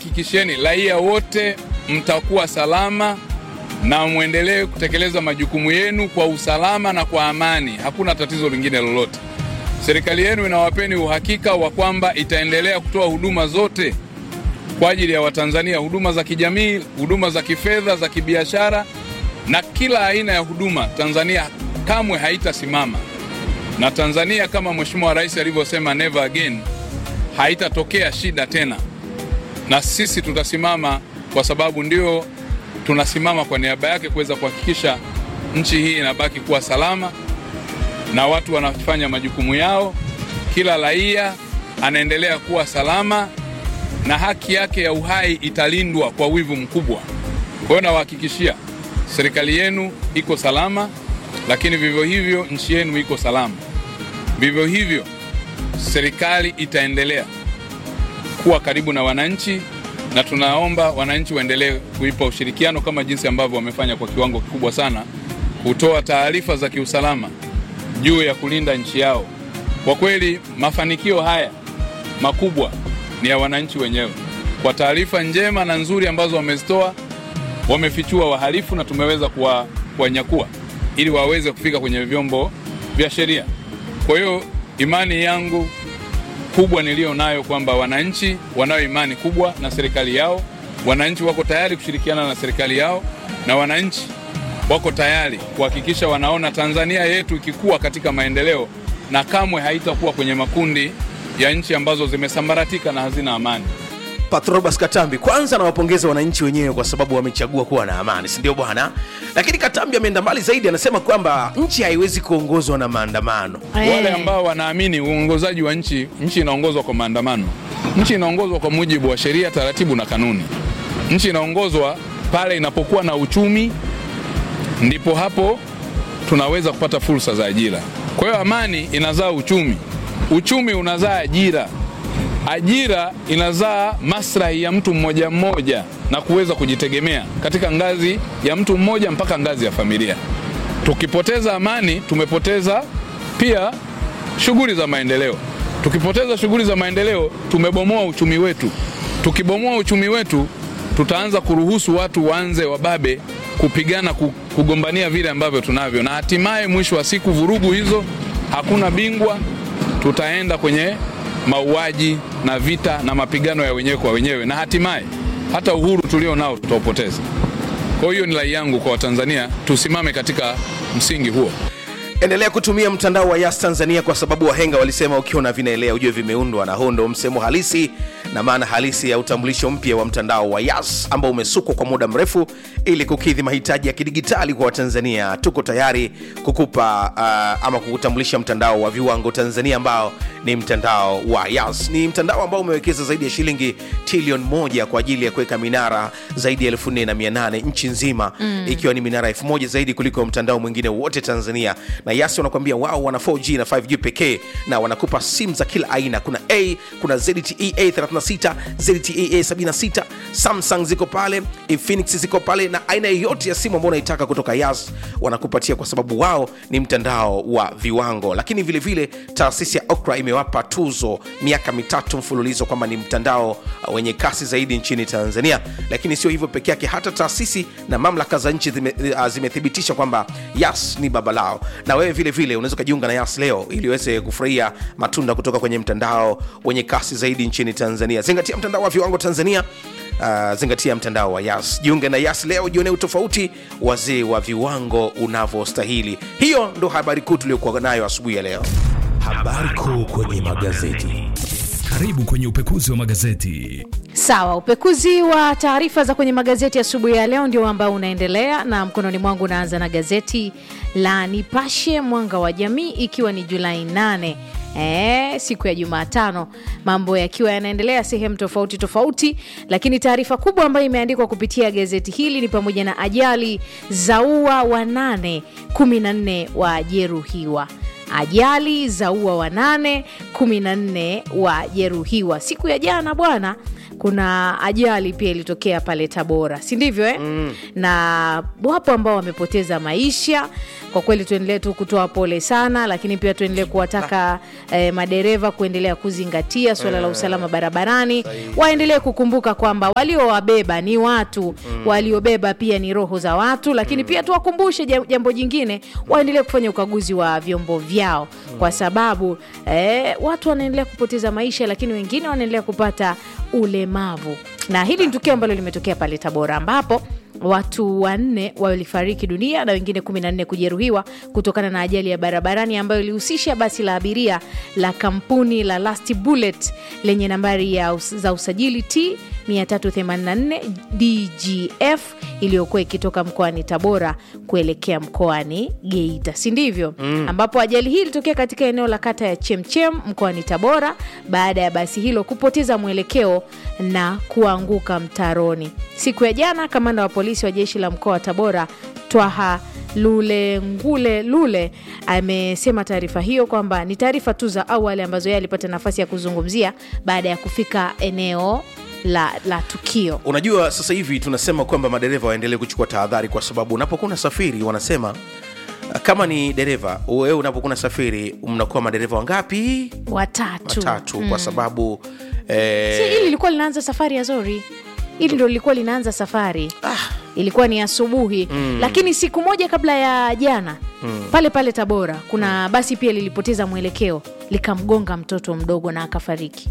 nawahakikisheni raia wote mtakuwa salama na mwendelee kutekeleza majukumu yenu kwa usalama na kwa amani. Hakuna tatizo lingine lolote. Serikali yenu inawapeni uhakika wa kwamba itaendelea kutoa huduma zote kwa ajili ya Watanzania, huduma za kijamii, huduma za kifedha, za kibiashara na kila aina ya huduma. Tanzania kamwe haitasimama, na Tanzania kama Mheshimiwa Rais alivyosema, never again, haitatokea shida tena, na sisi tutasimama kwa sababu ndio tunasimama kwa niaba yake kuweza kuhakikisha nchi hii inabaki kuwa salama na watu wanafanya majukumu yao, kila raia anaendelea kuwa salama na haki yake ya uhai italindwa kwa wivu mkubwa. Kwa hiyo nawahakikishia serikali yenu iko salama, lakini vivyo hivyo nchi yenu iko salama. Vivyo hivyo serikali itaendelea kuwa karibu na wananchi, na tunaomba wananchi waendelee kuipa ushirikiano kama jinsi ambavyo wamefanya kwa kiwango kikubwa sana, kutoa taarifa za kiusalama juu ya kulinda nchi yao. Kwa kweli mafanikio haya makubwa ni ya wananchi wenyewe, kwa taarifa njema na nzuri ambazo wamezitoa. Wamefichua wahalifu na tumeweza kuwa- kuwanyakua ili waweze kufika kwenye vyombo vya sheria. Kwa hiyo imani yangu kubwa niliyo nayo kwamba wananchi wanayo imani kubwa na serikali yao, wananchi wako tayari kushirikiana na serikali yao, na wananchi wako tayari kuhakikisha wanaona Tanzania yetu ikikua katika maendeleo na kamwe haitakuwa kwenye makundi ya nchi ambazo zimesambaratika na hazina amani. Patrobas Katambi, kwanza nawapongeza wananchi wenyewe kwa sababu wamechagua kuwa na amani, si ndio bwana? Lakini Katambi ameenda mbali zaidi, anasema kwamba nchi haiwezi kuongozwa na maandamano. Wale ambao wanaamini uongozaji wa nchi, nchi inaongozwa kwa maandamano. Nchi inaongozwa kwa mujibu wa sheria, taratibu na kanuni. Nchi inaongozwa pale inapokuwa na uchumi, ndipo hapo tunaweza kupata fursa za ajira. Kwa hiyo amani inazaa uchumi, uchumi unazaa ajira, ajira inazaa maslahi ya mtu mmoja mmoja na kuweza kujitegemea katika ngazi ya mtu mmoja mpaka ngazi ya familia. Tukipoteza amani, tumepoteza pia shughuli za maendeleo. Tukipoteza shughuli za maendeleo, tumebomoa uchumi wetu. Tukibomoa uchumi wetu, tutaanza kuruhusu watu waanze wababe kupigana, ku- kugombania vile ambavyo tunavyo, na hatimaye mwisho wa siku vurugu hizo, hakuna bingwa, tutaenda kwenye mauaji na vita na mapigano ya wenyewe kwa wenyewe, na hatimaye hata uhuru tulio nao tutaupoteza. Kwa hiyo ni rai yangu kwa Watanzania, tusimame katika msingi huo. Endelea kutumia mtandao wa Yas Tanzania kwa sababu wahenga walisema ukiona vinaelea ujue vimeundwa, na huo ndo msemo halisi na maana halisi ya utambulisho mpya wa mtandao wa Yas ambao umesukwa kwa muda mrefu ili kukidhi mahitaji ya kidigitali kwa Watanzania. Tuko tayari kukupa uh, ama kukutambulisha mtandao wa viwango Tanzania ambao ni mtandao wa Yas. Ni mtandao ambao umewekeza zaidi ya shilingi trilioni moja kwa ajili ya kuweka minara zaidi ya elfu nne na mia nane nchi nzima mm. ikiwa ni minara elfu moja zaidi kuliko mtandao mwingine wote Tanzania. Na Yas wanakuambia wao wana 4G na 5G pekee, na wanakupa simu za kila aina. Kuna A, kuna ZTE A36, ZTE A76, Samsung ziko pale, Infinix ziko pale, na aina yoyote ya simu ambayo unaitaka kutoka Yas wanakupatia, kwa sababu wao ni mtandao wa viwango. Lakini vile vile taasisi ya Okra imewapa tuzo miaka mitatu mfululizo kwamba ni mtandao uh, wenye kasi zaidi nchini Tanzania. Lakini sio hivyo peke yake, hata taasisi na mamlaka za nchi zime- uh, zimethibitisha kwamba Yas ni baba lao, na wewe vile vile unaweza ukajiunga na Yas leo ili uweze kufurahia matunda kutoka kwenye mtandao wenye kasi zaidi nchini Tanzania. Zingatia mtandao wa viwango Tanzania. Uh, zingatia mtandao wa Yas. Jiunge na Yas leo, jionee utofauti wazee wa viwango unavyostahili. Hiyo ndo habari kuu tuliokuwa nayo asubuhi ya leo. Habari kuu kwenye magazeti. Karibu kwenye upekuzi wa magazeti. Sawa, upekuzi wa taarifa za kwenye magazeti asubuhi ya leo ndio ambao unaendelea, na mkononi mwangu unaanza na gazeti la Nipashe Mwanga wa Jamii, ikiwa ni Julai 8 E, siku ya Jumatano, mambo yakiwa yanaendelea sehemu tofauti tofauti, lakini taarifa kubwa ambayo imeandikwa kupitia gazeti hili ni pamoja na ajali zaua wanane, 14 wajeruhiwa ajali za ua wanane 14 wajeruhiwa siku ya jana bwana kuna ajali pia ilitokea pale tabora si ndivyo eh? mm. na wapo ambao wamepoteza maisha kwa kweli tuendelee tu kutoa pole sana lakini pia tuendelee kuwataka eh, madereva kuendelea kuzingatia suala la usalama barabarani waendelee kukumbuka kwamba waliowabeba ni watu mm. waliobeba pia ni roho za watu lakini pia tuwakumbushe ja- jambo jingine waendelee kufanya ukaguzi wa vyombo vyao kwa sababu eh, watu wanaendelea kupoteza maisha lakini wengine wanaendelea kupata ulemavu na hili ni tukio ambalo limetokea pale tabora ambapo watu wanne walifariki dunia na wengine 14 kujeruhiwa kutokana na ajali ya barabarani ambayo ilihusisha basi la abiria la kampuni la Last Bullet lenye nambari ya us za usajili T 384 DGF iliyokuwa ikitoka mkoani Tabora kuelekea mkoani Geita, si ndivyo? Mm. Ambapo ajali hii ilitokea katika eneo la kata ya Chemchem mkoani Tabora baada ya basi hilo kupoteza mwelekeo na kuanguka mtaroni. Siku ya jana, kamanda wa polisi wa jeshi la mkoa wa Tabora Twaha Lule Ngule Lule amesema taarifa hiyo kwamba ni taarifa tu za awali ambazo yeye alipata nafasi ya kuzungumzia baada ya kufika eneo la, la tukio. unajua sasa hivi tunasema kwamba madereva waendelee kuchukua tahadhari kwa sababu unapokuwa unasafiri wanasema uh, kama ni dereva wewe unapokuwa unasafiri mnakuwa madereva wangapi Watatu, watatu kwa sababu si eh, hili lilikuwa linaanza safari ya zori hili ndo lilikuwa linaanza safari ah. ilikuwa ni asubuhi mm. lakini siku moja kabla ya jana mm. pale pale tabora kuna basi pia lilipoteza mwelekeo likamgonga mtoto mdogo na akafariki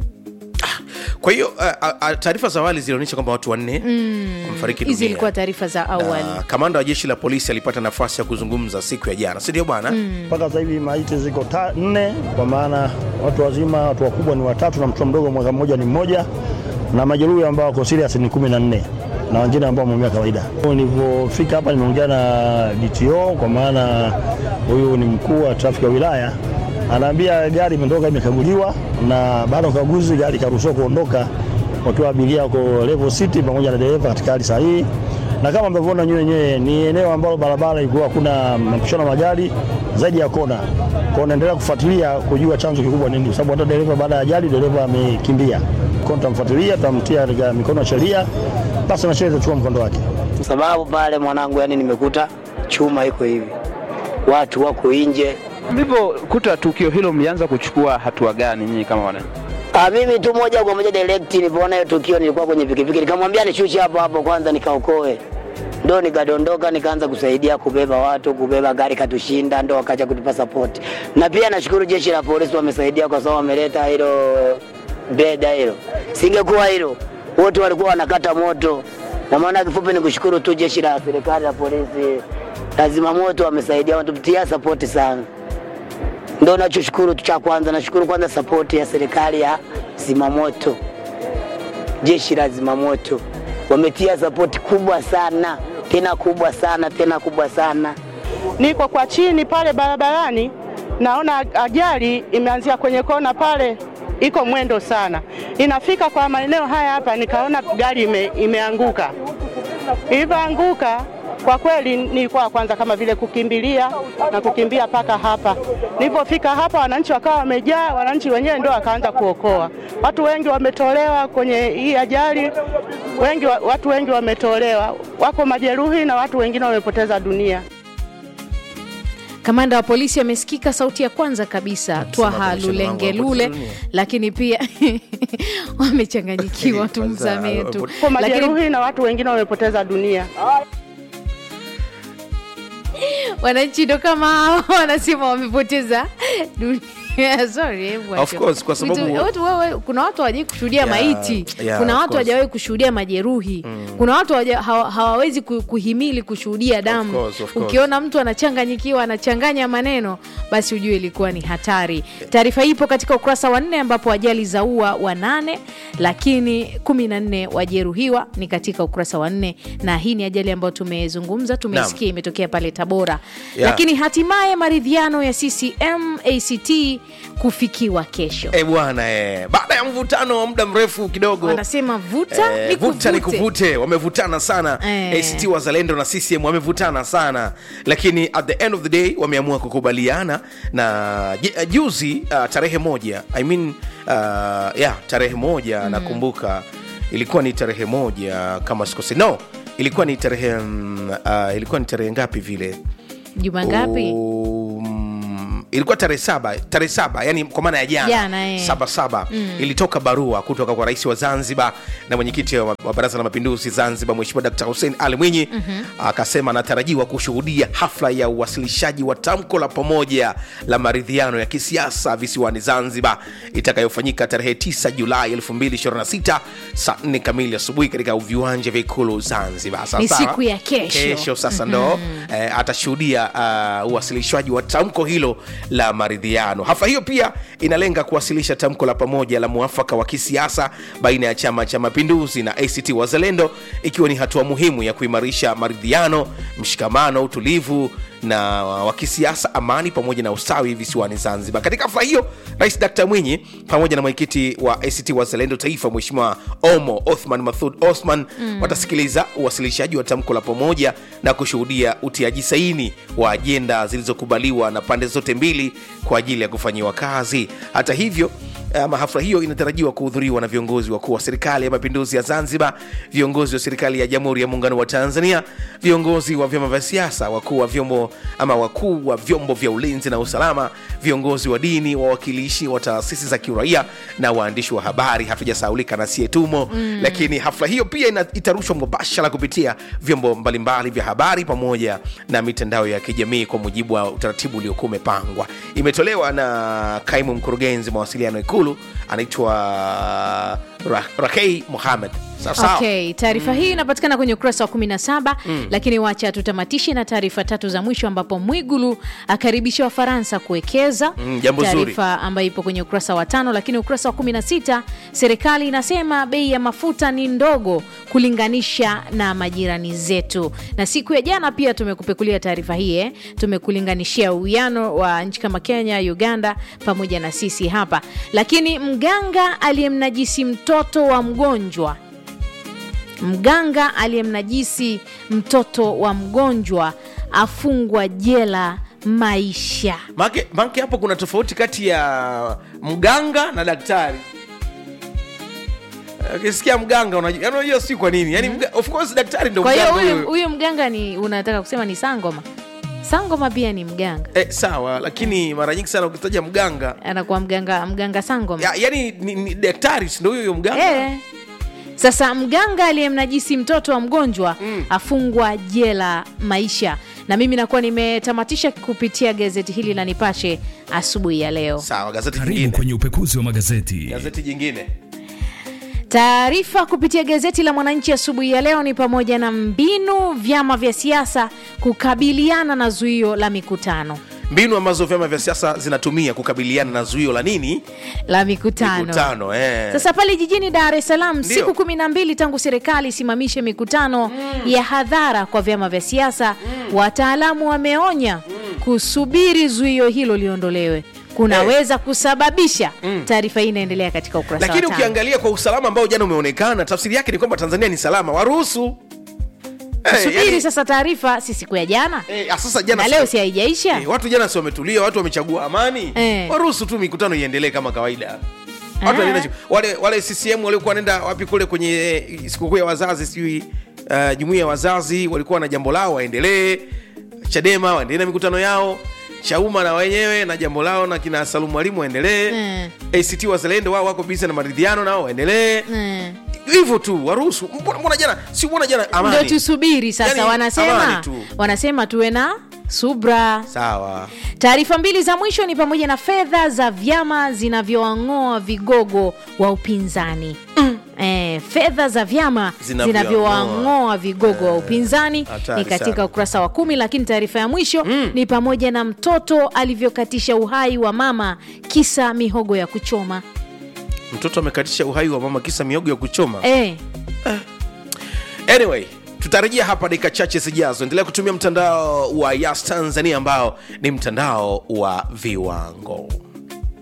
kwa hiyo uh, uh, taarifa za awali zilionyesha kwamba watu wanne wamefariki hizi dunia ilikuwa taarifa za awali na kamanda wa jeshi la polisi alipata nafasi ya kuzungumza siku ya jana sindio bwana mpaka sasa hivi maiti ziko ta- nne, kwa maana watu wazima, watu wakubwa ni watatu na mtoto mdogo mwaka mmoja ni mmoja, na majeruhi ambao wako serious ni kumi na nne na wengine ambao wameumia kawaida. Nilivyofika hapa nimeongea na DTO, kwa maana huyu ni mkuu wa trafiki ya wilaya, anaambia gari imetoka imekaguliwa, na baada ya ukaguzi gari ikaruhusiwa kuondoka wakiwa abiria wako level city pamoja na dereva katika hali sahihi na kama mnavyoona nywe wenyewe ni eneo ambalo barabara ilikuwa hakuna mapishano ya magari zaidi ya kona. Kwa hiyo naendelea kufuatilia kujua chanzo kikubwa nini, kwa sababu hata dereva baada ya ajali dereva amekimbia. Kwa hiyo tutamfuatilia, tutamtia katika mikono ya sheria, basi na sheria itachukua mkondo wake. sababu pale mwanangu, yani nimekuta chuma iko hivi, watu wako nje. Mlivyokuta tukio hilo, mlianza kuchukua hatua gani nyinyi kama wananchi? Ah, mimi tu moja kwa moja direct nilipoona hiyo tukio, nilikuwa kwenye pikipiki, nikamwambia nishushe hapo hapo kwanza nikaokoe, ndo nikadondoka nikaanza kusaidia kubeba watu, kubeba gari katushinda, ndo wakaja kutupa support. Na pia nashukuru jeshi la polisi wamesaidia, kwa sababu wameleta hilo beda hilo, singekuwa hilo wote walikuwa wanakata moto. Na maana kifupi ni kushukuru tu jeshi la serikali la polisi, lazima moto wamesaidia, wanatutia support sana ndo nachoshukuru tu cha kwanza. Nashukuru kwanza sapoti ya serikali ya zimamoto, jeshi la zimamoto wametia sapoti kubwa sana tena kubwa sana tena kubwa sana. niko kwa chini pale barabarani, naona ajali imeanzia kwenye kona pale, iko mwendo sana, inafika kwa maeneo haya hapa, nikaona gari ime, imeanguka. Ilivyoanguka kwa kweli, nilikuwa kwanza kama vile kukimbilia na kukimbia mpaka hapa. Nilipofika hapa, wananchi wakawa wamejaa, wananchi wenyewe ndio wakaanza kuokoa. Watu wengi wametolewa kwenye hii ajali, wengi, wa- watu wengi wametolewa, wako majeruhi na watu wengine wamepoteza dunia. kamanda wa polisi amesikika sauti ya kwanza kabisa twaha kamishna wangu lulenge wa lule Tanzania. lakini pia wamechanganyikiwa tumsamee tu Kwa lakini majeruhi na watu wengine wamepoteza dunia. wananchi ndo kama hao wanasema wamepoteza dunia Sorry, hebu Of acha. course, kwa sababu- Vitu- watu, wewe, kuna watu hawajai kushuhudia Yeah, maiti yeah, kuna of watu course. hawajawahi kushuhudia majeruhi kuna watu hawaja- hawa- hawawezi ku- kuhimili kushuhudia damu course, of course. ukiona mtu anachanganyikiwa anachanganya maneno basi ujue ilikuwa ni hatari taarifa hii ipo katika ukurasa wa nne ambapo ajali za ua wanane lakini kumi na nne wajeruhiwa ni katika ukurasa wa nne na hii ni ajali ambayo tumezungumza tumeisikia imetokea pale tabora Yeah. lakini hatimaye maridhiano ya ccm act kufikiwa kesho e bwana e. baada ya mvutano wa muda mrefu kidogo wanasema vuta Eh, ni vuta ni kuvute. kuvute wamevutana sana Eh. act wazalendo na ccm wamevutana sana lakini at the end of the day wameamua kukubaliana na ju- juzi uh, tarehe moja I mean, uh, yeah, tarehe moja mm. nakumbuka ilikuwa ni tarehe moja kama sikosi no ilikuwa ni tarehe mm, uh, ilikuwa ni tarehe ngapi vile juma ngapi Um, ilikuwa tarehe saba tarehe saba yani kwa maana ya jana Jana, eh. saba saba mm. ilitoka barua kutoka kwa rais wa zanzibar na mwenyekiti wa, wa baraza la mapinduzi zanzibar mheshimiwa dkt hussein ali mwinyi mm-hmm. akasema anatarajiwa kushuhudia hafla ya uwasilishaji wa tamko la pamoja la maridhiano ya kisiasa visiwani zanzibar itakayofanyika tarehe 9 julai 2026 saa 4 kamili asubuhi katika viwanja vya ikulu zanzibar Sawa Ni sawa? siku ya kesho. kesho sasa ndo eh, atashuhudia uh, uwasilishwaji wa tamko hilo la maridhiano hafla hiyo pia inalenga kuwasilisha tamko la pamoja la mwafaka wa kisiasa baina ya chama cha mapinduzi na act wazalendo ikiwa ni hatua muhimu ya kuimarisha maridhiano mshikamano utulivu na wa kisiasa amani pamoja na ustawi visiwani zanzibar katika hafla hiyo rais dkt mwinyi pamoja na mwenyekiti wa act wazalendo taifa mheshimiwa omo othman mathud osman mm. watasikiliza uwasilishaji wa tamko la pamoja na kushuhudia utiaji saini wa ajenda zilizokubaliwa na pande zote mbili kwa ajili ya kufanyiwa kazi hata hivyo ama hafla hiyo inatarajiwa kuhudhuriwa na viongozi wakuu wa serikali ya mapinduzi ya zanzibar viongozi wa serikali ya jamhuri ya muungano wa tanzania viongozi wa vyama vya siasa wakuu wa vyombo ama wakuu wa vyombo vya ulinzi na usalama viongozi wa dini wawakilishi wa taasisi za kiraia na waandishi wa habari hatujasaulika na sietumo mm. lakini hafla hiyo pia ina, itarushwa mubashara kupitia vyombo mbalimbali vya habari pamoja na mitandao ya kijamii kwa mujibu wa utaratibu uliokuwa umepangwa imetolewa na kaimu mkurugenzi mawasiliano ikulu anaitwa Ra- rakei muhamed sawasawa okay taarifa hii inapatikana kwenye ukurasa wa 17 mm. lakini wacha tutamatishe na taarifa tatu za mwisho ambapo mwigulu akaribisha wafaransa kuwekeza Mm, jambo zuri. taarifa ambayo ipo kwenye ukurasa wa tano lakini ukurasa wa 16 serikali inasema bei ya mafuta ni ndogo kulinganisha na majirani zetu na siku ya jana pia tumekupekulia taarifa hii eh. tumekulinganishia uwiano wa nchi kama kenya uganda pamoja na sisi hapa lakini mganga aliyemnajisi mtoto wa mgonjwa mganga aliyemnajisi mtoto wa mgonjwa afungwa jela maisha make, make hapo kuna tofauti kati ya mganga na daktari ukisikia mganga unajua yani unajua si kwa nini yani mga, of course daktari ndo kwa hiyo mganga huyu huyo. huyu mganga ni unataka kusema ni sangoma sangoma pia ni mganga eh, sawa lakini mara nyingi sana ukitaja mganga anakuwa mganga mganga sangoma ya, yani ni, ni daktari si ndo huyo huyo mganga Eh. Sasa mganga aliyemnajisi mtoto wa mgonjwa mm. afungwa jela maisha, na mimi nakuwa nimetamatisha kupitia gazeti hili la Nipashe asubuhi ya leo. sawa gazeti Karibu jingine kwenye upekuzi wa magazeti. gazeti jingine Taarifa kupitia gazeti la Mwananchi asubuhi ya leo ni pamoja na mbinu vyama vya siasa kukabiliana na zuio la mikutano mbinu ambazo vyama vya siasa zinatumia kukabiliana na zuio la nini la mikutano, mikutano eh. Sasa pale jijini Dar es Salaam, Ndio. siku kumi na mbili tangu serikali isimamishe mikutano ya hadhara kwa vyama vya siasa, wataalamu wameonya kusubiri zuio hilo liondolewe kunaweza kusababisha. Taarifa hii inaendelea katika ukurasa lakini wa tano. ukiangalia kwa usalama ambao jana umeonekana tafsiri yake ni kwamba tanzania ni salama waruhusu Eh, Subiri yani- sasa taarifa, si siku ya jana eh, ah, sasa jana na si- leo si haijaisha Eh, watu jana si wametulia watu wamechagua amani Eh. waruhusu tu mikutano iendelee kama kawaida watu Ah. walienda- wale, wale ccm waliokuwa wanaenda wapi kule kwenye eh, sikukuu ya wazazi sijui uh, jumuia ya wazazi walikuwa na jambo lao waendelee chadema waendelee na mikutano yao chauma na wenyewe na jambo lao na kina salumu mwalimu waendelee Mm. act wazalendo wao wako bizi na maridhiano nao waendelee Mm. hivyo tu waruhusu mbona mbona jana si mbona jana Ndio amani tusubiri sasa, Yani, wanasema amani tu. wanasema tuwe na subra. sawa Taarifa mbili za mwisho ni pamoja na fedha za vyama zinavyoang'oa vigogo wa upinzani Eh, fedha za vyama Zinavyoang'oa. zinavyowang'oa vigogo wa upinzani hatari ni katika sana. ukurasa wa kumi lakini taarifa ya mwisho ni pamoja na mtoto alivyokatisha uhai wa mama kisa mihogo ya kuchoma mtoto amekatisha uhai wa mama kisa miogo ya kuchoma eh, anyway tutarejea hapa dakika chache zijazo endelea kutumia mtandao wa yas tanzania ambao ni mtandao wa viwango